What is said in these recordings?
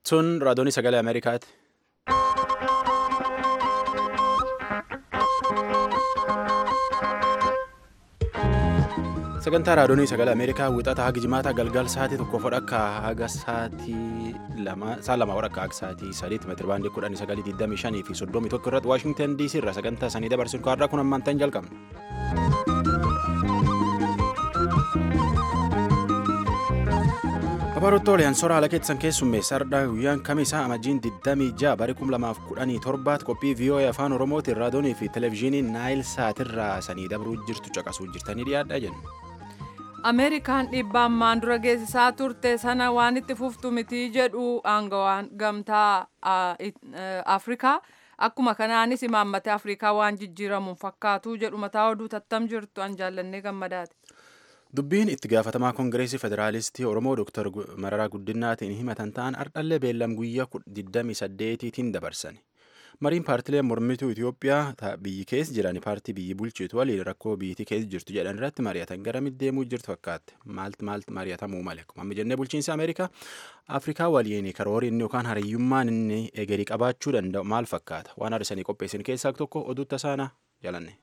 Sun raadiyoonii sagalee Ameerikaati. Sagantaa raadiyoonii sagalee Ameerikaa wixata haga jimaata galgal sa'aatii tokko fodhakka haga sa'aatii lama sa'a lama fodhakka haga sa'aatii sadiitti meetira baandii kudhanii sagalii digdamii shanii fi soddomii tokko irratti Waashingtan DC irraa sagantaa sanii dabarsuun kaarraa kun ammaan ta'an jalqabna. Babaroottooliyaan soora haala keessan keessummeessa har'aa guyyaan kamisaa amajjiin 26 bara 2017 qophii VOA afaan oromootiin raadiyoonii fi televezyiinii naayil saatirraa sanii dabruu jirtu caqasuu jirtanii dhiyaadhaa jenna. ameerikaan dhiibbaa ammaan dura geessisaa turte sana waan itti fuftu miti jedhu aangawaan gamtaa afrikaa akkuma kanaanis imaammata afrikaa waan jijjiiramuun fakkaatu jedhu mataa oduu tattam jirtu an jaallannee gammadaati. Dubbiin itti gaafatamaa Koongireesii Federaalistii Oromoo Dr. Mararaa Guddinaatiin himatan ta'an ardhallee beellam guyyaa 28tiin dabarsan. Mariin paartileen mormituu Itoophiyaa biyyi keessa jiran paartii biyyi bulchitu waliin rakkoo biyyattii keessa jirtu jedhan irratti mari'atan gara deemuu jirtu fakkaate. Maaltu maaltu mari'atamuu male? Amma jennee bulchiinsa Ameerikaa Afrikaa waliin karoorri inni yookaan hariyyummaan inni egerii qabaachuu danda'u maal fakkaata? Waan har'isanii qopheessan keessaa tokko oduu tasaana jalanne.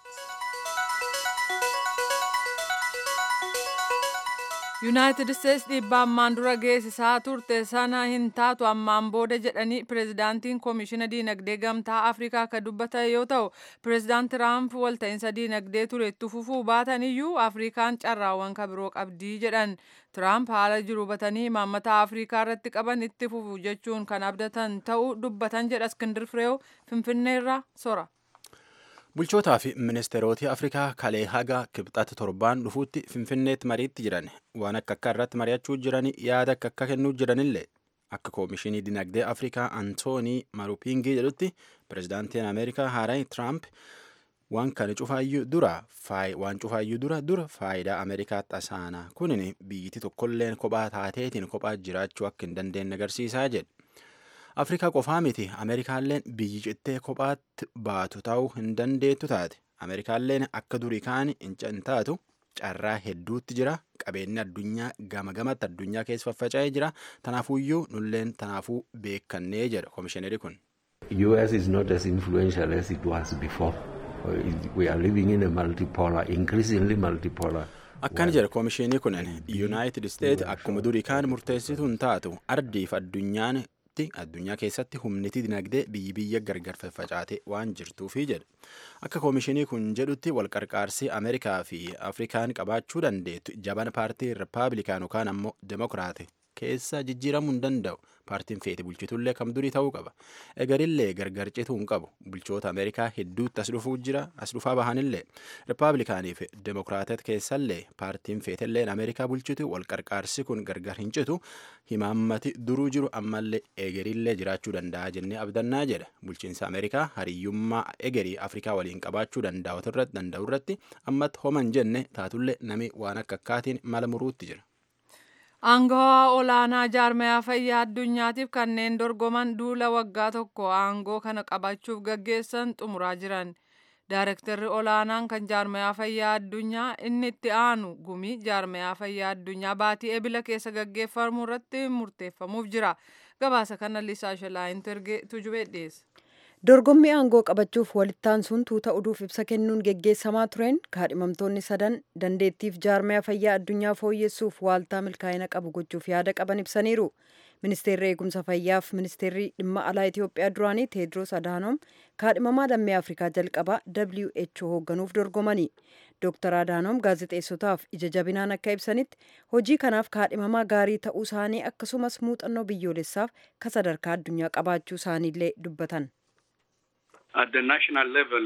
yuunaayitid isteetsi dhiibbaa ammaan dura geessisaa turte sana hin taatu ammaan booda jedhanii pireezidaantiin koomishina diinagdee gamtaa afrikaa akka dubbatan yoo ta'u pireezidaant tiraamp walta'iinsa diinagdee ture itti fufuu baatan iyyuu afrikaan carraawwan kabiroo qabdii jedhan tiraamp haala jiru hubatanii imaammata afrikaa irratti qaban itti fufu jechuun kan abdatan ta'uu dubbatan jedha iskindir fireew finfinneerraa sora. Bulchootaa fi ministeerota Afrikaa kalee haga kibxata torbaan dhufuutti Finfinneetti mariitti jiran waan akka akka irratti mari'achuu jiran yaada akka akka kennuu jiranillee akka koomishinii dinagdee Afrikaa Antoonii Marupingii jedhutti pireezidaantiin Ameerikaa Haaraay Tiraamp waan kana cufaayyuu dura waan cufaayyuu dura dura faayidaa Ameerikaa tasaana kunin biyyiti tokkolleen kophaa taateetiin kophaa jiraachuu akka hin dandeenye agarsiisaa jedhe. afrikaa qofaa miti ameerikaalleen biyyi cittee kophaatti baatu ta'uu hin dandeettu taate ameerikaalleen akka durii kaan hin taatu carraa hedduutti jira qabeenyi addunyaa gama gamatti addunyaa keessa faffaca'ee jira tanaafuyyuu nulleen tanaafuu beekannee jedha koomishineri kun. US is not as influential as it was before. We are living in a multipolar, increasingly multipolar. Akkan jedha koomishinii kunin Yuunaayitid Isteet akkuma durii kaan murteessitu hin taatu ardiif addunyaan addunyaa keessatti humniti dinagdee biyyi biyya gargar faffacaate waan jirtuufi jedha akka koomishinii kun jedhutti walqarqaarsii ameerikaa fi afrikaan qabaachuu dandeettu jaban paartii rippaabilikaan yookaan ammoo demokiraate keessa jijjiiramuu hin danda'u paartiin feete bulchitullee kam durii ta'uu qaba egarillee gargar cituu hin qabu bulchoota ameerikaa hedduutti as dhufuu jira as dhufaa bahanillee rippaabilikaanii fi demokiraatet keessallee paartiin feetelleen ameerikaa bulchitu walqarqaarsi kun gargar hin citu himaammati duruu jiru ammallee egerillee jiraachuu danda'a jennee abdannaa jedha bulchiinsa ameerikaa hariyyummaa egerii afrikaa waliin qabaachuu danda'u irratti ammatti homan jenne taatullee nami waan akka akkaatiin mala muruutti jira. Aangawaa olaanaa jaarmayaa fayyaa addunyaatiif kanneen dorgoman duula waggaa tokko aangoo kana qabachuuf gaggeessan xumuraa jiran. Daarektarri olaanaan kan jaarmayaa fayyaa addunyaa inni itti aanu gumii jaarmayaa fayyaa addunyaa baatii ebila keessa gaggeeffamu irratti murteeffamuuf jira. Gabaasa kana Lisaa Shalaayin Tergee tujubee dhiyeessa. dorgommii aangoo qabachuuf walittaan sun tuuta oduuf ibsa kennuun geggeessamaa tureen kaadhimamtoonni sadan dandeettiif jaarmaya fayyaa addunyaa fooyyessuuf waaltaa milkaa'ina qabu gochuuf yaada qaban ibsaniiru ministeerri eegumsa fayyaaf ministeerri dhimma alaa itiyoophiyaa duraanii teedros adaanoom kaadhimamaa lammii afrikaa jalqabaa who hoogganuuf dorgomanii Dr. Adaanoom gaazexeessotaaf ija jabinaan akka ibsanitti hojii kanaaf kaadhimamaa gaarii ta'uu isaanii akkasumas muuxannoo biyyoolessaaf ka sadarkaa addunyaa qabaachuu isaaniillee dubbatan. At the national level,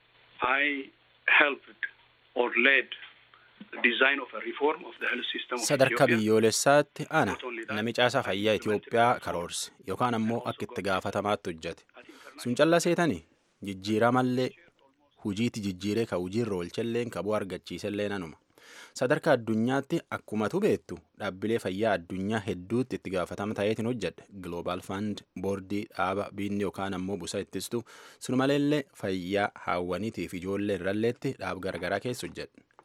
I helped or led the design of a reform of the health system of Sadarkaa Ethiopia. biyyoolessaatti ana nami caasaa fayyaa Itoophiyaa karoorse yookaan ammoo akka itti gaafatamaatti hojjete. Sun callaa seetanii jijjiiramallee hujiitti jijjiiree ka hujiirra oolchelleen ka bu'aa argachiisellee nanuma. Sadarkaa addunyaatti akkumatu beektu dhaabbilee fayyaa addunyaa hedduutti itti gaafatama ta'eetiin hojjedhe Global Fund boordii dhaaba biinni yookaan ammoo busa ittistu sun maleellee fayyaa haawwaniitiif ijoollee irralleetti dhaab garagaraa keessa hojjedhe.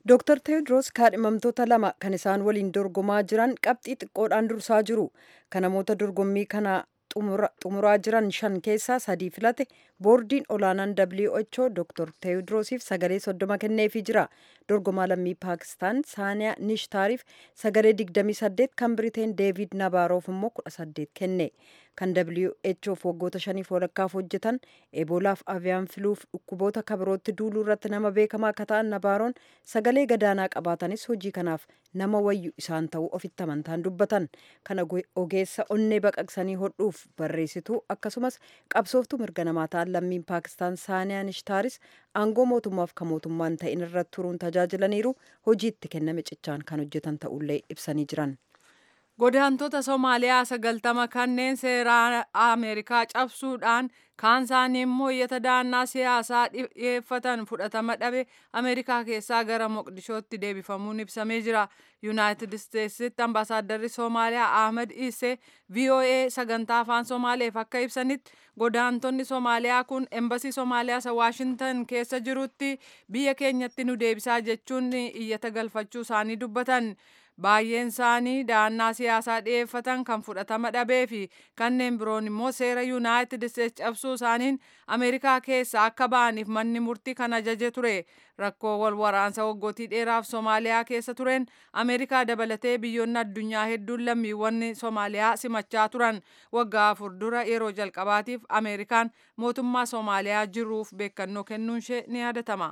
Dr. Teewodiroos kaadhimamtoota lama kan isaan waliin dorgomaa jiran qabxii xiqqoodhaan dursaa jiru. Kan namoota dorgommii kana xumuraa jiran shan keessaa sadii filate boordiin olaanaan WHO Dr. Teewodiroosiif sagalee soddoma kenneefii jira. Dorgomaa lammii Paakistaan Saaniyaa Nishtaariif sagalee 28 kan Biriteen Deevid Nabaaroof immoo 18 kenne. Kan WHOf waggoota shaniif walakkaaf hojjetan eeboolaaf aviyaan filuuf dhukkuboota kabirootti duuluu irratti nama beekamaa akka ta'an Nabaaroon sagalee gadaanaa qabaatanis hojii kanaaf nama wayyu isaan ta'uu ofitti amantaan dubbatan. Kana ogeessa onnee baqaqsanii hodhuuf barreessituu akkasumas qabsooftuu mirga namaa ta'an lammiin Paakistaan Saaniyaa Nishtaaris aangoo mootummaaf kan mootummaan ta'in irratti turuun tajaajilaniiru hojiitti kenname cichaan kan hojjetan ta'ullee ibsanii jiran. Godaantota Somaaliyaa sagaltama kanneen seeraa Ameerikaa cabsuudhaan kaan isaanii immoo iyyata daannaa siyaasaa dhiyeeffatan fudhatama dhabe Ameerikaa keessaa gara Moqdishootti deebifamuun ibsamee jira. Yuunaayitid Isteetsitti ambaasaaddarri Somaaliyaa Ahmed Isse VOA sagantaa afaan Somaaleef akka ibsanitti godaantonni Somaaliyaa kun embasii Somaaliyaa isa Waashintan keessa jirutti biyya keenyatti nu deebisaa jechuun iyyata galfachuu isaanii dubbatan. baay'een isaanii daannaa siyaasaa dhiyeeffatan kan fudhatama dhabee fi kanneen biroon immoo seera yuunaayitid isteetsi cabsuu isaaniin ameerikaa keessa akka ba'aniif manni murtii kan ajaje ture rakkoo wal waraansa waggootii dheeraaf soomaaliyaa keessa tureen ameerikaa dabalatee biyyoonni addunyaa hedduun lammiiwwan soomaaliyaa simachaa turan waggaa afur dura yeroo jalqabaatiif ameerikaan mootummaa soomaaliyaa jiruuf beekannoo kennuun ishee ni yaadatama.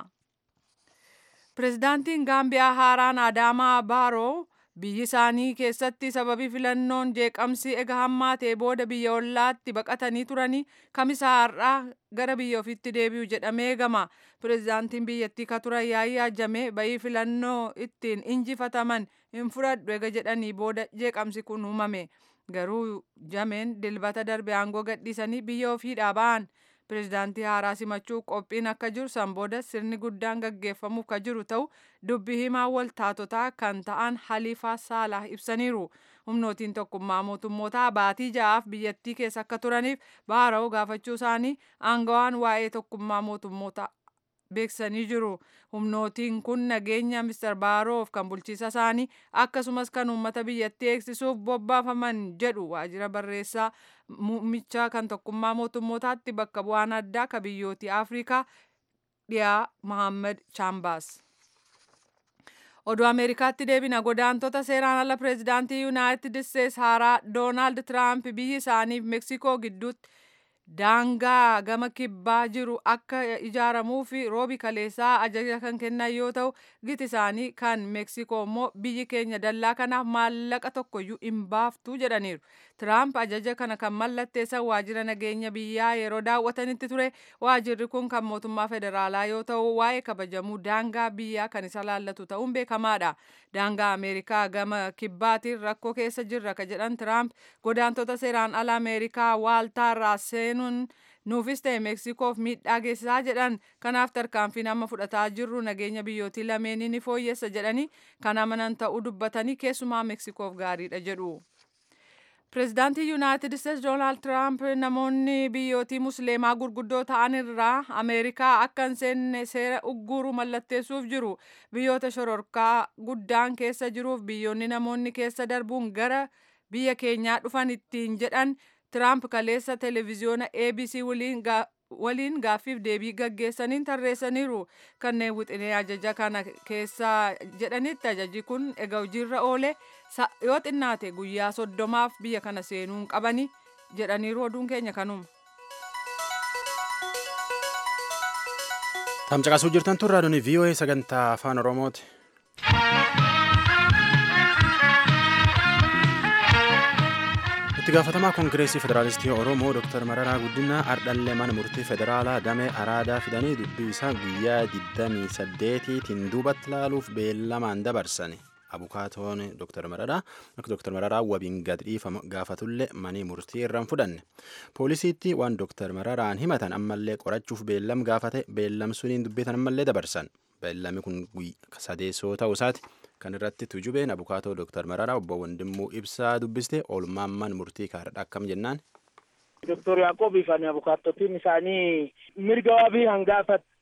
Pireezidaantiin Gaambiyaa haaraan Adaamaa Baaroo biyyi isaanii keessatti sababii filannoon jeeqamsi ega hammaatee booda biyya ollaatti baqatanii turanii kamisa har'aa gara biyya ofiitti deebi'u jedhamee eegama. Pireezidaantiin biyyattii ka turan yaayyaa jamee bayii filannoo ittiin injifataman hin fudhadhu ega jedhanii booda jeeqamsi kun uumame. Garuu jameen dilbata darbe aangoo gadhiisanii biyya ofiidhaa ba'an. Pireezidaantii haaraa simachuu qophiin akka jiru san booda sirni guddaan gaggeeffamuuf ka jiru ta'u dubbi himaa waltaatotaa kan ta'an Haliifaa Saalah ibsaniiru. Humnootiin tokkummaa mootummootaa baatii ja'aaf biyyattii keessa akka turaniif baara'uu gaafachuu isaanii aangawaan waa'ee tokkummaa mootummootaa beeksisanii jiru. Humnootiin kun nageenya Mr. Baaroof kan bulchiisa isaanii akkasumas kan uummata biyyattii eegsisuuf bobbaafaman jedhu waajjira barreessaa muummicha kan tokkummaa mootummootaatti bakka bu'aan addaa ka biyyooti Afrikaa dhiyaa Mohaammed Chambaas. Oduu Ameerikaatti deebina godaantota seeraan ala pireezidaantii Yuunaayitid Isteets haaraa Doonaald Tiraamp biyyi isaaniif Meksikoo gidduutti daangaa gama kibbaa jiru akka ijaaramuu fi roobi kaleessaa ajaja kan kennan yoo ta'u giti isaanii kan meeksikoo immoo biyyi keenya dallaa kanaaf maallaqa tokkoyyuu hin baaftu jedhaniiru. Tiraamp ajaja kana kan mallatteessan waajjira nageenya biyyaa yeroo daawwatanitti ture waajjirri kun kan mootummaa federaalaa yoo ta'u waa'ee kabajamuu daangaa biyyaa kan isa laallatu ta'uun beekamaadha. Daangaa Ameerikaa gama kibbaatiin rakkoo keessa jirra ka jedhan Tiraamp godaantota seeraan ala Ameerikaa waaltaarraa seenuun nuufis ta'e meeksikoof miidhaa geessisaa jedhan kanaaf tarkaanfiin amma fudhataa jirru nageenya biyyootii lameenii ni fooyyessa jedhanii kan amanan ta'uu dubbatanii keessumaa meeksikoof gaariidha jedhu. Pireezidaantii Yuunaayitid Isteets Doonaald Tiraamp namoonni biyyootii musliimaa gurguddoo ta'an irraa Ameerikaa akka hin seenne seera ugguru mallatteessuuf jiru. Biyyoota shororkaa guddaan keessa jiruuf biyyoonni namoonni keessa darbuun gara biyya keenyaa dhufan ittiin jedhan Tiraamp kaleessa televiziyoona ABC waliin gaaffiif deebii gaggeessaniin tarreessaniiru. Kanneen wixinee ajaja kana keessa jedhanitti ajaji kun egaa hojiirra oole yoo xinnaate guyyaa soddomaaf biyya kana seenuun qabani jedhaniiru oduun keenya kanuma. Tamcaqasuu jirtan turraa duni VOA sagantaa afaan Oromooti. itti gaafatamaa koongireesii federaalistii oromoo dr mararaa guddinaa ardhallee mana murtii federaalaa damee araadaa fidanii dubbii isaa guyyaa 28tiin duubatti laaluuf beellamaan dabarsani abukaatoon dr mararaa akka dr mararaa wabiin gad dhiifama gaafatullee manii murtii irraan fudhanne poolisiitti waan dr mararaan himatan ammallee qorachuuf beellam gaafate beellam suniin dubbitan ammallee dabarsan beellami kun sadeessoo ta'uu isaati kan irratti tujubeen abukaatoo dooktar mararaa obbo Wandimmuu ibsaa dubbiste oolmaamman murtii kaardha akkam jennaan. Doktor Yaaqoobii fi abukaattotiin isaanii mirga wabii hangaafat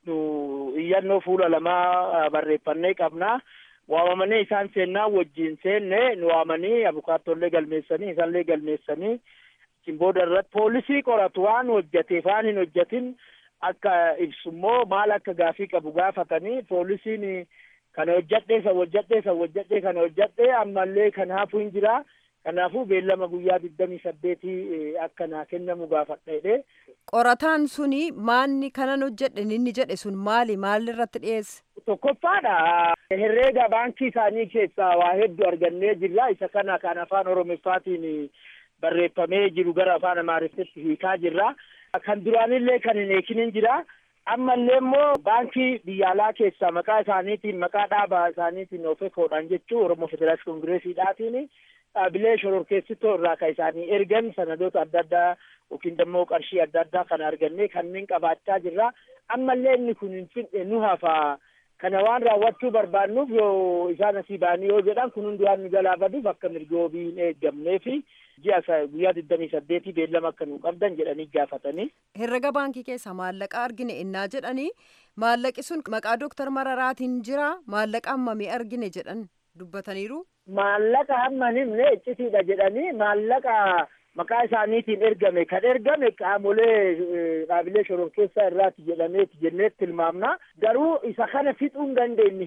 nu iyyannoo fuula lamaa barreeffannee qabna. Waamamanii isaan seennaa wajjin seenne nu waamanii abukaatollee galmeessanii isaanillee galmeessanii isin booda irratti poolisii qoratu waan hojjateef waan hin hojjatin akka ibsummoo maal akka gaafii qabu gaafatanii poolisiin kana hojjadhee san hojjadhee san hojjadhee kana hojjadhee ammallee kanaafuu hin jira kanaafuu beellama guyyaa digdamii saddeetii akka naa kennamu gaafadheedhe. Qorataan suni maanni kanan hojjedhe inni jedhe sun maali maal irratti dhiyeesse? Tokkoffaadha. Herreega baankii isaanii keessaa waa hedduu argannee jirra. Isa kana kan afaan Oromoffaatiin barreeffamee jiru gara afaan Amaariffatti hiikaa jirra. Kan duraanillee kan hin eekinin jira. Ammallee immoo baankii biyya alaa keessaa maqaa isaaniitiin maqaa dhaaba isaaniitiin of ekoodhaan jechuu Oromoo Federaalist Kongireesiidhaatiin dhaabilee shororkeessitoo irraa kan isaanii ergan sanadoota adda addaa yookiin immoo qarshii adda addaa kan argannee kanneen qabaachaa jirra. Ammallee inni kun hin fidhe nu hafa. Kana waan raawwachuu barbaannuuf yoo isaan asii ba'anii yoo jedhan kun hundi waan nu jalaa baduuf akka mirga wabii hin eeggamnee fi ji'a guyyaa digdamii saddeetii beellama akka nu qabdan jedhanii gaafatanii. Herrega baankii keessaa maallaqa argine innaa jedhanii maallaqi sun maqaa Dooktar Mararaatiin jira maallaqa hammamii argine jedhan dubbataniiru. Maallaqa hamma hin himne iccitiidha jedhanii maallaqa maqaa isaaniitiin ergame kan ergame qaamolee dhaabilee shororkeessaa irraati jedhameeti jenneetti tilmaamna garuu isa kana fixuu hin dandeenye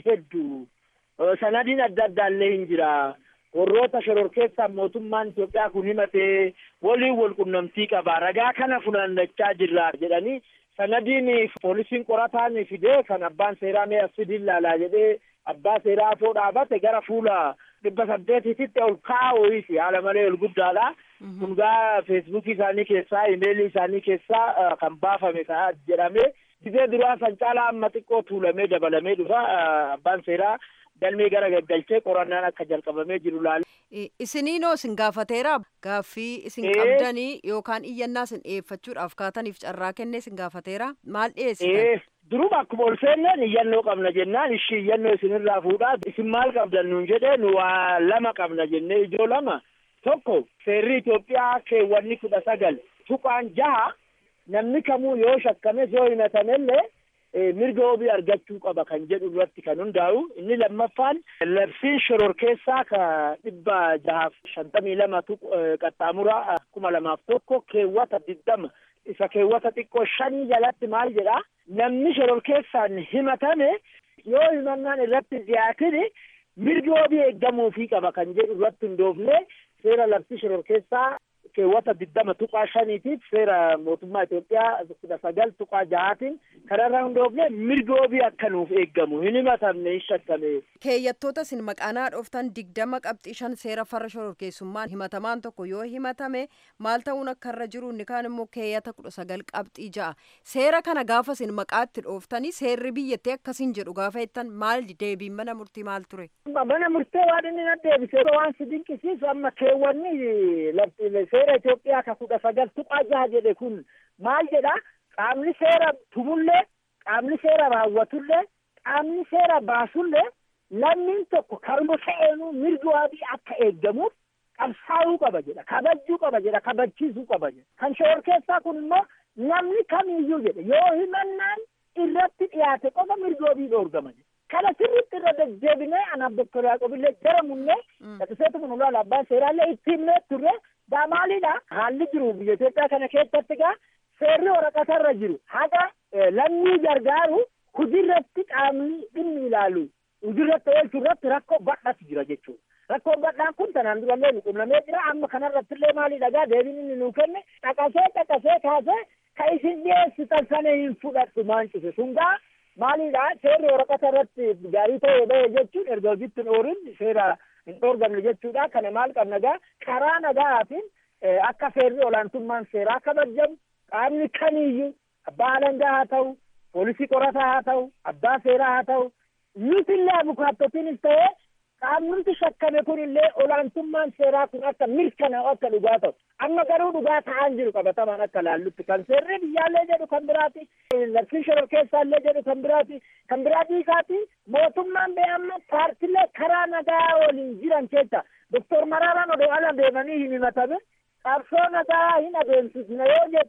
hedduu sanadiin adda addaallee hin jira warroota shororkeessaa mootummaan Itoophiyaa kun himatee waliin wal qunnamtii qaba ragaa kana funaannachaa jirra jedhanii sanadiin poolisiin qorataan fidee kan abbaan seeraa mee asfidiin laalaa jedhee abbaa seeraa afoo dhaabate gara fuula dhibba saddeetitti ol kaa'uufi haala malee ol guddaadha. kun gaa feesbuukii isaanii keessaa imeelii isaanii keessaa kan baafame ta'a jedhame gizee duraa san caalaa amma xiqqoo tuulamee dabalamee dhufa abbaan seeraa galmee gara gaggalchee qorannaan akka jalqabamee jiru laale. Isiniinoo isin gaafateera gaaffii isin qabdanii yookaan iyyannaa isin dhiyeeffachuudhaaf kaataniif carraa kennee isin gaafateera maal dhiyeessitan? Duruma akkuma ol seenneen iyyannoo qabna jennaan ishii iyyannoo isinirraa fuudhaa isin maal qabdan nuun jedhee nu waa lama qabna jennee ijoo lama. tokko seerri Itoophiyaa keewwanni kudha sagal tuqaan jaha namni kamuu yoo shakkames yoo himatamellee mirga wabii argachuu qaba kan jedhu irratti kan hundaa'u inni lammaffaan labsiin shororkeessaa ka dhibba jahaaf shantamii lama qaxxaamura kuma lamaaf tokko keewwata digdama isa keewwata xiqqoo shanii jalatti maal jedha namni shororkeessaan himatame yoo himannaan irratti dhiyaatin mirgi wabii eeggamuufii qaba kan jedhu irratti hundoofne seera labsii shororkeessaa keewwata digdama tuqaa shaniitiif seera mootummaa Itoophiyaa kudha sagal tuqaa jahaatiin kanarra hundoofne mirga wabii akka nuuf eeggamu hin himatamne hin shakkame. Keeyyattoota isin maqaanaa dhooftan digdama qabxii shan seera farra shororkeessummaan himatamaan tokko yoo himatame maal ta'uun akka irra jiru inni kaan immoo keeyyata kudha sagal qabxii ja'a. Seera kana gaafa isin maqaatti dhooftanii seerri biyyattii akkasiin jedhu gaafa jettan maal deebiin mana murtii maal ture? Mana murtee waan inni na deebise waan si dinqisiisu amma keewwanni seera Itoophiyaa ka kudha sagal tuqaa jaha jedhe kun maal jedha qaamni seera tumullee qaamni seera raawwatullee qaamni seera baasullee lammiin tokko karuma sa'eenuu mirgi wabii akka eeggamuuf qabsaa'uu qaba jedha kabajuu qaba jedha kabachiisuu qaba jedha kan shororkeessaa kun immoo namni kamiiyyuu jedhe yoo himannaan irratti dhiyaate qofa mirgi wabii dhoorgama jedha kana sirriitti irra deddeebinee anaaf doktor Yaaqobillee jara munnee dhaqseetu kun ulaala abbaan seeraallee itti himnee turre gaa maalidha haalli jiru biyya Itoophiyaa kana keessatti gaa seerri waraqatarra jiru haga lammii gargaaru hojiirratti qaamni dhimmi ilaalu hojiirratti oolchuu irratti rakkoo badhaatu jira jechuudha. Rakkoon badhaan kun tanaan durallee nu qunnamee jira amma kanarratti illee maalidha gaa deebiin inni nuu kenne dhaqasee dhaqasee kaasee ka isin dhiyeessitan sana hin fudhadhu maan cufe sun gaa maalidha seerri waraqata irratti gaarii ta'ee bahe jechuun erga hojiitti hin oorin seera hin dhoorgamne jechuudha kana maal qabna gaa karaa nagaatiin akka seerri olaantummaan seeraa kabajamu qaamni kamiiyyuu abbaa alangaa haa ta'u poolisii qorataa haa ta'u abbaa seeraa haa ta'u nutillee abukaattotiinis ta'ee qaamnumti shakkame kun illee olaantummaan seeraa kun akka mirkanaa'u akka dhugaa ta'u amma garuu dhugaa ta'aan jiru qabatamaan akka laallutti kan seerri biyyaallee jedhu kan biraati labsiin shororkeessaallee jedhu kan biraati kan biraatii isaati mootummaan bee amma paartilee karaa nagaa waliin jiran keessa doktor Maraaraan odoo ala deemanii hin himatame qabsoo nagaa hin adeemsisne yoo jettan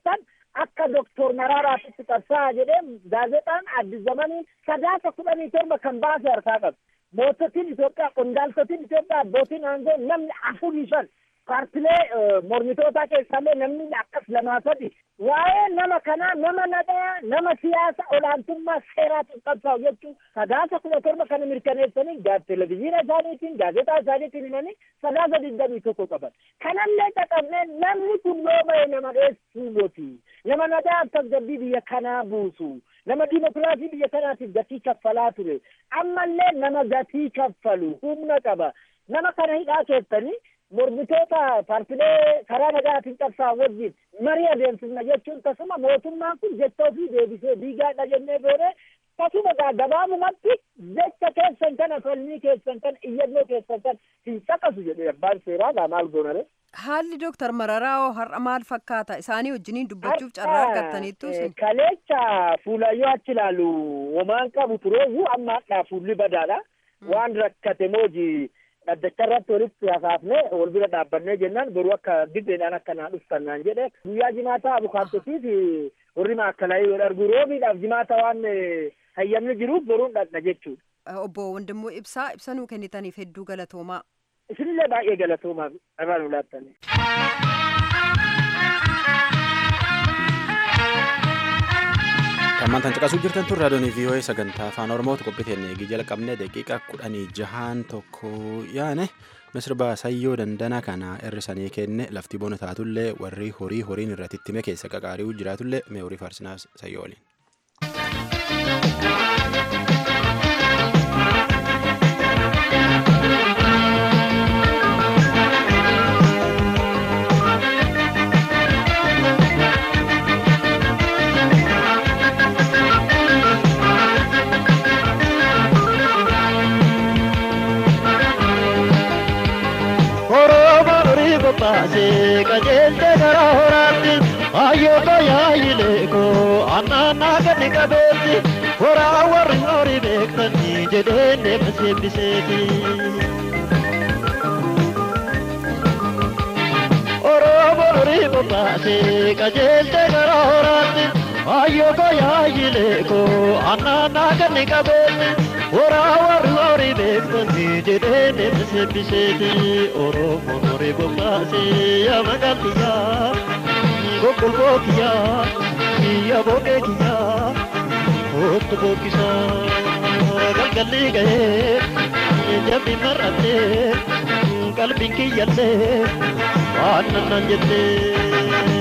akka doktor Maraaraatitti qabsaa jedhee gaazexaan Addis Zamanii sadaasa kudhanii torba kan baase harkaa qabu. Moototiin Itoophiyaa, qondaaltotiin Itoophiyaa, abbootiin aangoo namni afurii shan paartilee mormitootaa keessallee namni akkas lamaa sadi waa'ee nama kanaa nama nagaa nama siyaasa olaantummaa seeraatiin qabsaa'u jechuun sadaasa kudha torba kana mirkaneessanii televezyiina isaaniitiin gaazexaa isaaniitiin himanii sadaasa digdamii tokko qaban kanallee qaqabnee namni kun yoo ba'e nama dheessuu moti nama nagaa tasgabbii biyya kanaa buusu nama dimokiraasii biyya kanaatiif gatii kaffalaa ture ammallee nama gatii kaffalu humna qaba nama kana hidhaa keessanii mormitoota paartilee karaa nagaatiin qabsaa wajjin marii adeemsifna jechuun tasuma mootummaan kun jettoo fi deebisee diigaadha jennee boodee tasuma gaa gabaabumatti jecha keessan kana falmii keessan kana iyyannoo keessan kana hin caqasu jedhe abbaan seeraa gaa maal goonare. Haalli Dooktar Mararaa har'a maal fakkaata? Isaanii wajjiniin dubbachuuf carraa argattaniittu isin. Kaleecha fuulayyoo achi ilaalu homaan qabu tureeyyuu amma hadhaa fuulli badaadha. Waan rakkate mooji dhaddacha irratti walitti hasaafne wal bira dhaabbannee jennaan boruu akka diddeedhaan akka naa dhuftan naan jedhe guyyaa jimaataa abukaattotiif warri maakkalaa yoo argu roobiidhaaf jimaata waan hayyamni jiruuf boruun dhaqna jechuudha. Obbo Wandimmoo Ibsaa ibsa nuu kennitaniif hedduu galatoomaa. Isinillee baay'ee galatoomaa irraa nu laattanii. Hammaan caqasuu jirtan tun raadiyoon VOA sagantaa afaan Oromooti qophiiteen eegii jalqabne daqiiqa kudhanii jahaan tokko yaane misirba sayyoo dandana kana hirrisanii kenne lafti bona taatullee warri horii horiin irratti ittime keessa qaqaari'uu jiraatullee mee horii faarsinaaf sayyoo waliin. baase qajeelte gara horaatti ayyoo tajaajile koo annaannaa ganni qabeetti horaa warri horii beektanii jedheen deema seebbiseeti. Oromoo horii bobbaase qajeelte gara horaatti ayyoo tajaajile koo annaannaa ganni qabeetti. Horaa warri horii beektanii jedhee deema seebbiseeti Oromoo horii bobbaase yaa magaaliyyaa gogolboo kiyyaa kiyya boqee kiyyaa hoottu bookkisaa galgalli gahee jambi mar'attee qalbiin kiyyallee waan nannaan jettee.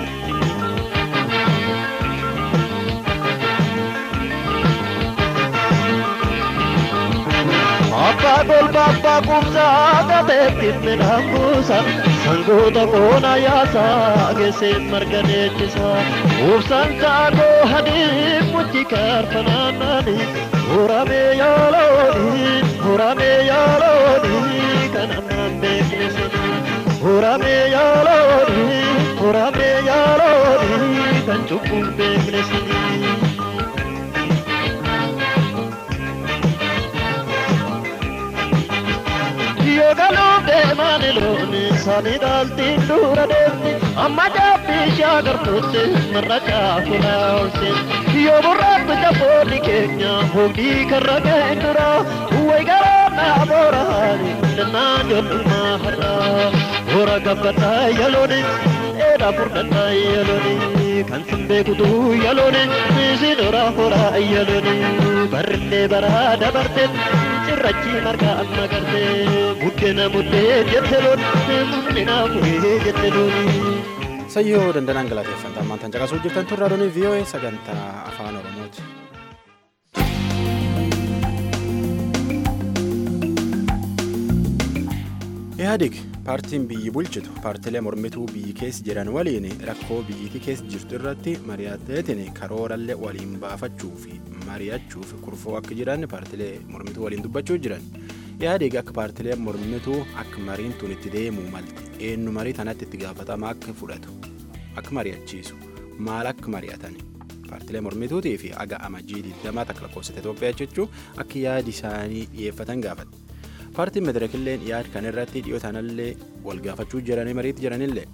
Abbaa golba abbaa kumsaa qabeetti midhaan buusa sangoota qoona yaasaa geesseen marga deechisa ubsaan kaakoo hadii muchi kaarfanaannaani muramee yaalooni muramee yaalooni kan ammaan beeknesini muramee yaalooni muramee yaalooni kan cubbuun beeknesini. Yoo galuun deemaan looni sanii dhaaltiin dura deemti amma jaabbii shaagartuutti marra caafuraa oolseeti yoo burraatti jaboonni keenya hogii karra ga'een dura way garaa dhaaboraani dannaan jollummaa har'aa hora gabbadhaa yalooni dheedhaa furdadhaa yalooni kan sin beekutu yalooni isin horaa horaa yalooni barrillee baraa dabarteen cirrachi marga amma gartee buddeena buddee jette loon buddeena furee jette looni. Sayyoo dandanaan galateeffanta ammaan tan caqasuu jirtan tun raadiyoon VOA sagantaa afaan Oromooti. Ihaadig paartiin biyyi bulchitu paartilee mormituu biyyi keessa jiran waliin rakkoo biyyittii keessa jirtu irratti mari'ateetiin karoorallee waliin baafachuu fi mari'achuuf kurfoo akka jiran paartilee mormituu waliin dubbachuu jiran. Ihaadig akka paartilee mormituu akka mariin tun itti deemuu malti eenyu marii tanatti itti gaafatama akka fudhatu akka mari'achiisu maal akka mari'atan paartilee mormituutii fi aga amajjii 20 takka lakkoofsa Itoophiyaa jechuun akka yaadi isaanii dhiyeeffatan gaafate. paartiin madirakilleen yaad kan irratti dhiyoo tanallee wal gaafachuu jiranii mariitti jiranillee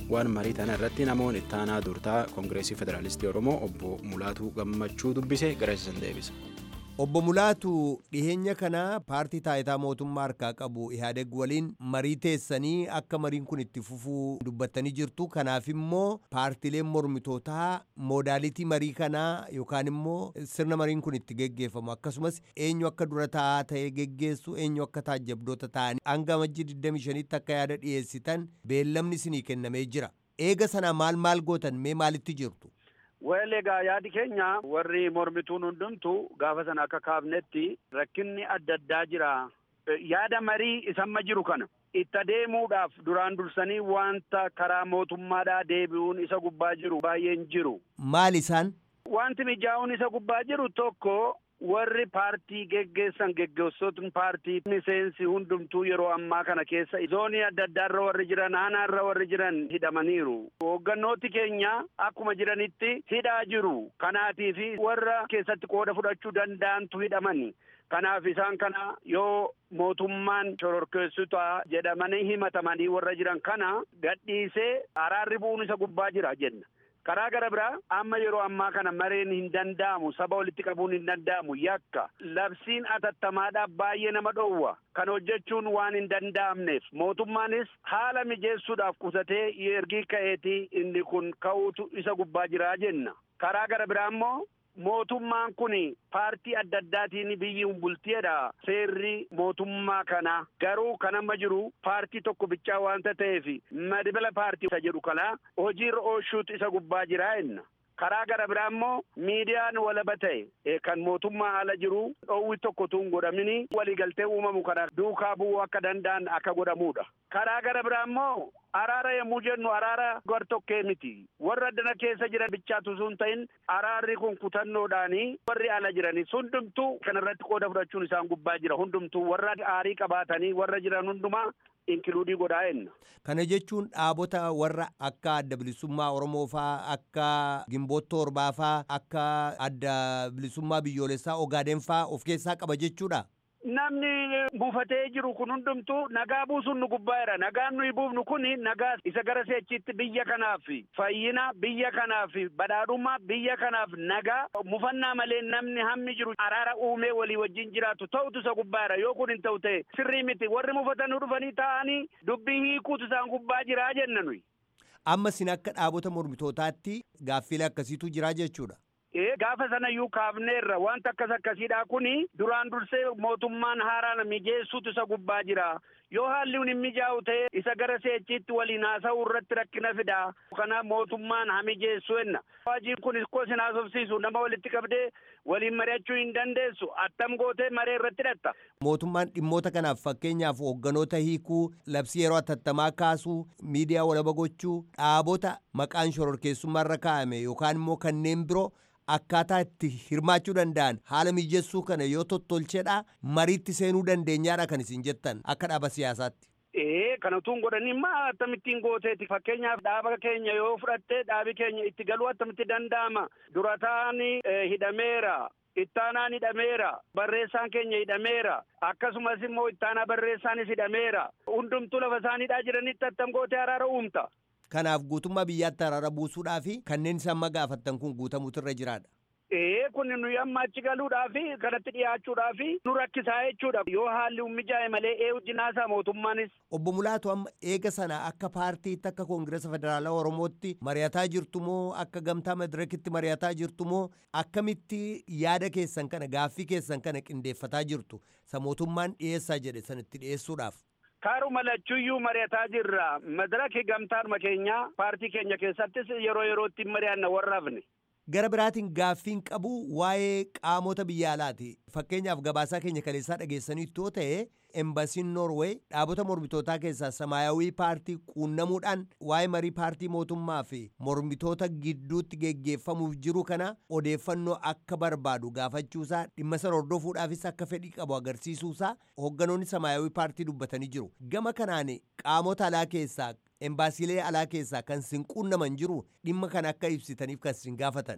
waan marii tana irratti namoonni ittaanaa durtaa koongireesii federaalistii oromoo obbo mulaatuu gammachuu dubbise gareessisan deebisa. Obbo Mulaatu dhiheenya kana paartii taayitaa mootummaa harkaa qabu Ihaadeg waliin marii teessanii akka mariin kun itti fufuu dubbattanii jirtu. Kanaaf immoo paartileen mormitootaa moodaalitii marii kanaa yookaan immoo sirna mariin kun itti geggeeffamu akkasumas eenyu akka dura taa'aa ta'ee geggeessu eenyu akka taajjabdoota ta'anii hanga amajjii 25tti akka yaada dhiyeessitan beellamni isinii kennamee jira. Eega sana maal maal gootan mee maalitti jirtu? Weel egaa yaadi keenya warri mormituun hundumtu gaafa sana akka kaafnetti rakkinni adda addaa jira. Yaada marii isamma jiru kana itti adeemuudhaaf duraan dursanii wanta karaa mootummaadhaa deebi'uun isa gubbaa jiru baay'een jiru. Maal isaan? Wanti mijaa'uun isa gubbaa jiru tokko warri paartii geggeessan geggeessotni paartii miseensi hundumtuu yeroo ammaa kana keessa zoonii adda addaarra warri jiran aanaarra warri jiran hidhamaniiru hooggannooti keenya akkuma jiranitti hidhaa jiru kanaatiifi warra keessatti qooda fudhachuu danda'antu hidhamani kanaaf isaan kana yoo mootummaan shororkeessota jedhamanii himatamanii warra jiran kana gadhiisee araarri bu'uun isa gubbaa jira jenna. karaa gara biraa amma yeroo ammaa kana mareen hin danda'amu saba walitti qabuun hin danda'amu yakka labsiin atattamaadhaaf baay'ee nama dhowwa kan hojjechuun waan hin danda'amneef mootummaanis haala mijeessuudhaaf qusatee ergii ka'eetii inni kun ka'uutu isa gubbaa jiraa jenna karaa gara biraa immoo mootummaan kun paartii adda addaatiin biyyi bultiidha seerri mootummaa kana garuu kan amma jiru paartii tokko bichaa waanta ta'eef madibala paartii isa jedhu kana hojiirra oolchuutu isa gubbaa jiraa jenna. karaa gara biraa immoo miidiyaan walaba ta'e kan mootummaa ala jiru dhoowwi tokko tun godhamini waliigaltee uumamu kana duukaa bu'uu akka danda'an akka godhamuudha. karaa gara biraa immoo araara yommuu jennu araara gartokkee miti warra addana keessa jiran bichaatu sun ta'in araarri kun kutannoodhaanii warri ala jiranii hundumtuu kanarratti qooda fudhachuun isaan gubbaa jira hundumtuu warra aarii qabaatanii warra jiran hundumaa inkiluudii godhaa jenna. Kana jechuun dhaabota warra akka adda bilisummaa Oromoo faa akka gimboota torbaa faa akka adda bilisummaa biyyoolessaa Ogaaden faa of keessaa qaba jechuudha. Namni buufatee jiru kun hundumtuu nagaa buusuun nu gubbaa'eera. Nagaan nuyi buufnu kun nagaa isa gara seechiitti biyya kanaaf fayyina biyya kanaaf badhaadhummaa biyya kanaaf nagaa mufannaa malee namni hammi jiru araara uumee walii wajjin jiraatu ta'utu isa gubbaa'eera. Yoo kun hin ta'u ta'e sirrii miti warri mufatanii dhufanii taa'anii dubbii hiikuutu isaan gubbaa jiraa jenna nuyi. Amma sin akka dhaabota mormitootaatti gaaffilee akkasiitu jira jechuudha. gaafa sana iyyuu kaafneerra wanta akkas akkasiidha kuni duraan dursee mootummaan haaraan mijeessuutu isa gubbaa jira yoo haalli hin mijaa'u ta'e isa gara seechiitti waliin haasa'uu irratti rakkina fida kanaaf mootummaan haa mijeessu jenna hojiin kun ikkoo sin haasofsiisu nama walitti qabdee waliin mari'achuu hin dandeessu attam gootee maree irratti hidhatta. Mootummaan dhimmoota kanaaf fakkeenyaaf hoogganoota hiikuu labsii yeroo atattamaa kaasuu miidiyaa walaba gochuu dhaabota maqaan shororkeessummaarra kaa'ame yookaan immoo kanneen biroo akkaataa itti hirmaachuu danda'an haala mijeessuu kana yoo tottolcheedha mariitti seenuu dandeenyaadha kan isin jettan akka dhaaba siyaasaatti. Ee kana utuun godhanii maa akkamittiin gooteeti fakkeenyaaf dhaaba keenya yoo fudhatte dhaabi keenya itti galuu akkamitti danda'ama durataan hidhameera ittaanaan hidhameera barreessaan keenya hidhameera akkasumas immoo ittaanaa barreessaanis hidhameera hundumtuu lafa isaaniidhaa jiranitti attam gootee araara uumta. Kanaaf guutummaa biyyaatti araara buusuudhaa fi kanneen isaan amma gaafattan kun guutamuutu irra jiraadha. Ee kun nuyi amma achi galuudhaa fi kanatti dhiyaachuudhaa fi nu rakkisaa jechuudha. Yoo haalli mijaa'e malee ee wajjinaasaa mootummaanis. Obbo Mulaatu amma eega sana akka paartiitti akka koongiresa federaalaa Oromootti mari'ataa jirtu moo akka gamtaa madirakitti mari'ataa jirtu moo akkamitti yaada keessan kana gaaffii keessan kana qindeeffataa jirtu sa mootummaan dhiyeessaa jedhe sanitti dhiyeessuudhaaf. Kaaruma lachuyyuu mari'ataa jirra. Madaraki gamtaadhuma keenya paartii keenya keessattis yeroo yerootti mari'anna warra hafne. Gara biraatiin gaaffiin qabu waa'ee qaamota biyya alaati. Fakkeenyaaf gabaasaa keenya kaleessaa dhageessaniitu yoo ta'e embasiin Noorweey dhaabota mormitootaa keessaa samaayawii paartii quunnamuudhaan waa'ee marii paartii mootummaa fi mormitoota gidduutti geggeeffamuuf jiru kana odeeffannoo akka barbaadu gaafachuusaa dhimma sana hordofuudhaafis akka fedhii qabu agarsiisuusaa hoogganoonni samaayawii paartii dubbatanii jiru. Gama kanaan qaamota alaa keessaa embaasiilee alaa keessaa kan sin quunnaman jiru dhimma kana akka ibsitaniif kan sin gaafatan.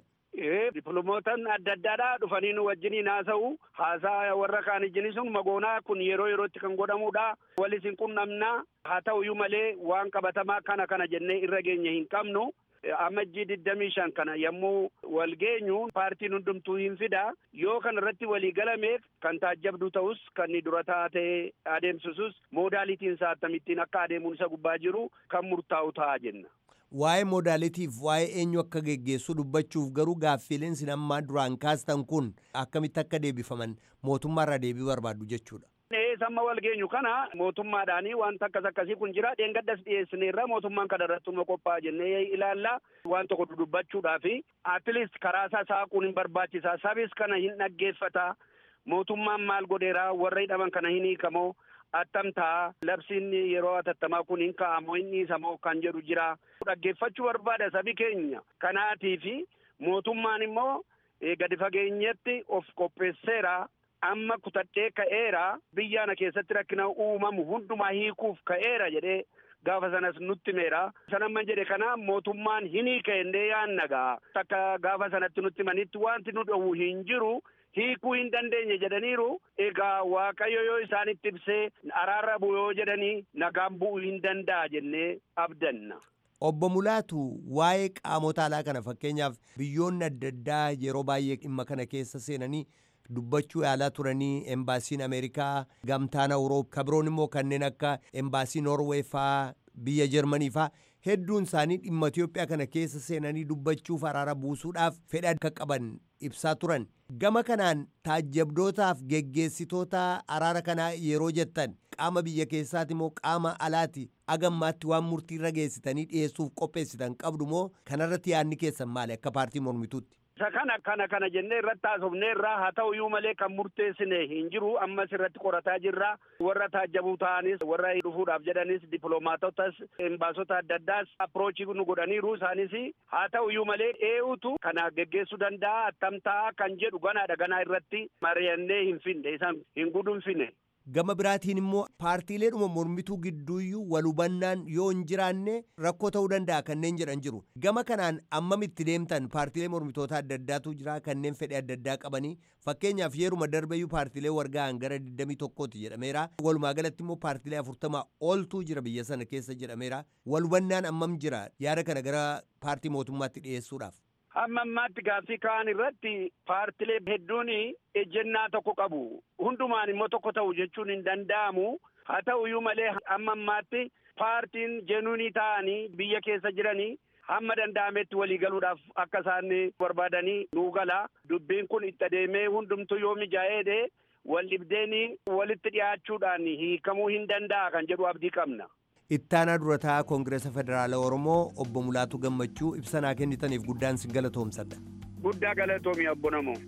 dippiloomotaan adda addaadhaa dhufanii nu wajjiniin haasa'u haasaa warra kaan ijjini sun magoonaa kun yeroo yerootti kan godhamudha walis hin qunnamnaa haa ta'uyyuu malee waan qabatamaa kana kana jennee irra geenye hin qabnu amajjii digdamii shan kana yommuu wal geenyu paartiin hundumtuu hin fida yoo kana irratti walii galameef kan taajjabduu ta'us kan ni dura taatee adeemsisus moodaalitiin isaa akkamittiin akka adeemuun isa gubbaa jiru kan murtaa'u ta'a jenna. Waa'ee moodaalitiif waa'ee eenyu akka geggeessu dubbachuuf garuu gaaffiileen sin ammaa duraan kaastan kun akkamitti akka deebifaman mootummaarraa deebii barbaaddu jechuudha. samma wal geenyu kana mootummaadhaanii wanta akkas akkasii kun jira dheengaddas dhiyeessineerra mootummaan kana irratti nu qophaa'a jennee ilaalla waan tokko dudubbachuudhaaf atleast karaa isaa saaquun hin barbaachisa sabis kana hin dhaggeeffata mootummaan maal godheera warra hidhaman kana hin hiikamoo attamtaa labsiin yeroo atattamaa kun hin ka'amoo hin dhiisamoo kan jedhu jira dhaggeeffachuu barbaada sabi keenya kanaatii fi mootummaan immoo gadi fageenyatti of qopheesseera amma kutadhee ka'eera biyyaana keessatti rakkina uumamu hundumaa hiikuuf ka'eera jedhee gaafa sanas nutti meera sanamman jedhe kana mootummaan hin hiikennee yaannagaa akka gaafa sanatti nutti manitti wanti nu dhowwu hin jiru hiikuu hin dandeenye jedhaniiru egaa waaqayyo yoo isaanitti ibsee araarra bu'u yoo jedhanii nagaan bu'uu hin danda'a jennee abdanna. Obbo Mulaatu waa'ee qaamota alaa kana fakkeenyaaf biyyoonni adda addaa yeroo baay'ee dhimma kana keessa seenanii dubbachuu yaalaa turanii embaasiin Ameerikaa gamtaan Awurooppaa kabiroon immoo kanneen akka embaasii Noorweey faa biyya Jarmanii faa hedduun isaanii dhimma Itoophiyaa kana keessa seenanii dubbachuuf araara buusuudhaaf fedha akka qaban ibsaa turan. Gama kanaan taajjabdootaaf geggeessitoota araara kanaa yeroo jettan qaama biyya keessaati moo qaama alaati agammaatti waan murtii irra geessitanii dhiyeessuuf qopheessitan qabdu moo kanarratti yaadni keessan maali akka paartii mormituutti? isa kana kana kana jennee irratti haasofnee irraa haa ta'u iyyuu malee kan murteessine hin jiru ammas irratti qorataa jirra warra taajjabuu ta'anis warra dhufuudhaaf jedhanis dippiloomaatotas embaasota adda addaas approachii nu godhaniiru isaanis haa ta'u iyyuu malee eenyutu kana geggeessuu danda'a attamtaa kan jedhu ganaadha ganaa irratti mari'annee hin finne isaan hin gudunfine. Gama biraatiin immoo paartiileedhuma mormituu gidduuyyuu wal hubannaan yoo hin jiraanne rakkoo ta'uu danda'a kanneen jedhan jiru. Gama kanaan ammamitti deemtan paartiilee mormitoota adda addaatu jira kanneen fedhe adda addaa qabanii fakkeenyaaf yeruma darbeyyuu paartiilee wargaan gara 21tti jedhameera. Walumaa galatti immoo paartiilee 40 oltuu jira biyya sana keessa jedhameera. Wal hubannaan ammam jira yaada kana gara paartii mootummaatti dhiyeessuudhaaf. Amma ammaatti gaaffii ka'an irratti paartilee hedduun ejjennaa tokko qabu. Hundumaan immoo tokko ta'u jechuun hin danda'amu. Haa ta'u iyyuu malee amma ammaatti paartiin jenuunii ta'anii biyya keessa jiranii hamma danda'ametti walii galuudhaaf akka isaan barbaadanii nuu gala. Dubbiin kun itti adeemee hundumtuu yoo mijaa'ee wal dhibdeen walitti dhiyaachuudhaan hiikamuu hin danda'a kan jedhu abdii qabna. ittaanaa durataa koongireesa federaalaa oromoo obbo Mulaatu Gammachuu ibsanaa kennitaniif guddaan sin galatoomsadha. Guddaa galatoomi obbo Namoo.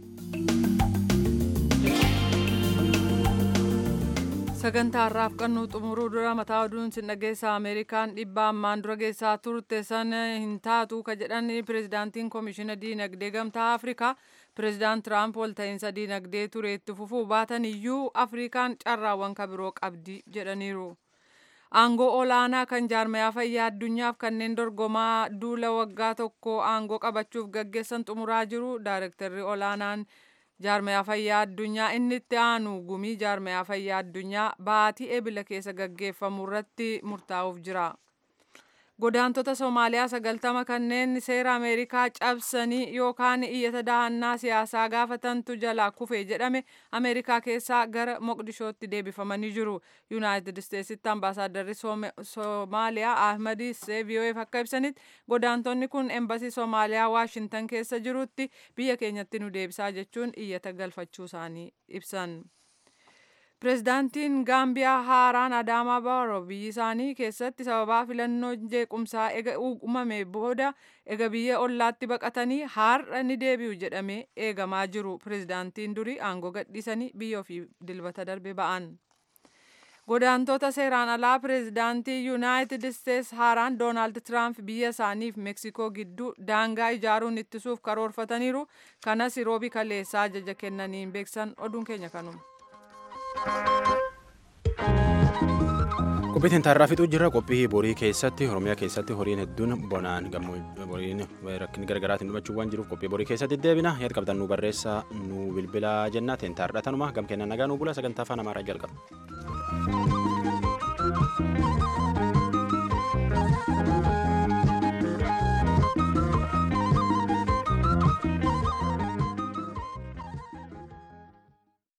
sagantaa har'aaf qannuu xumuruu dura mataa oduun sin dhageessa ameerikaan dhibba ammaan dura geessaa turte sana hin taatu ka jedhan pirezidaantiin koomishina diinagdee gamtaa afrikaa pirezidaant tiraamp walta'iinsa diinagdee ture itti fufuu baatan iyyuu afrikaan carraawwan kabiroo qabdi jedhaniiru. aangoo olaanaa kan jaarmayaa fayyaa addunyaaf kanneen dorgomaa duula waggaa tokko aangoo qabachuuf gaggeessan xumuraa jiru daayirektarri olaanaan jaarmayaa fayyaa addunyaa inni itti aanu gumii jaarmayaa fayyaa addunyaa baatii ebila keessa gaggeeffamu irratti murtaa'uuf jira. godaantota Somaaliyaa sagaltama kanneen seera Ameerikaa cabsanii yookaan iyyata dahannaa siyaasaa gaafatantu jalaa kufe jedhame Ameerikaa keessaa gara Moqdishootti deebifamanii jiru. Yuunaayitid Isteetsitti ambaasaaddarri Somaaliyaa Ahmad Issee VOAf akka ibsanitti godaantonni kun embasii Somaaliyaa Waashintan keessa jirutti biyya keenyatti nu deebisaa jechuun iyyata galfachuu isaanii ibsan. Pireezidaantiin Gaambiyaa haaraan Adaamaa Baaroo biyyi isaanii keessatti sababaa filannoo jeequmsaa ega uumame booda ega biyya ollaatti baqatanii har'a ni deebi'u jedhamee eegamaa jiru. Pireezidaantiin durii aangoo gadhiisanii biyya ofii dilbata darbe ba'an. Godaantota seeraan alaa pireezidaantii Yuunaayitid Isteets haaraan Doonaald Tiraamp biyya isaaniif Meksikoo gidduu daangaa ijaaruun ittisuuf karoorfataniiru. Kanas roobi kaleessaa ajaja kennaniin beeksan oduun keenya kanuma. qophii tintaarraa fixuu jirra qophii borii keessatti oromiyaa keessatti horiin hedduun bonaan horiin rakkin gargaraatiin dhumachuu waan jiruuf qophii borii keessatti deebina yaad qabdan nu barreessaa nu bilbilaa jenna tintaarra tanuma gam kennan nagaa nu bula sagantaa afaan amaaraa jalqaba.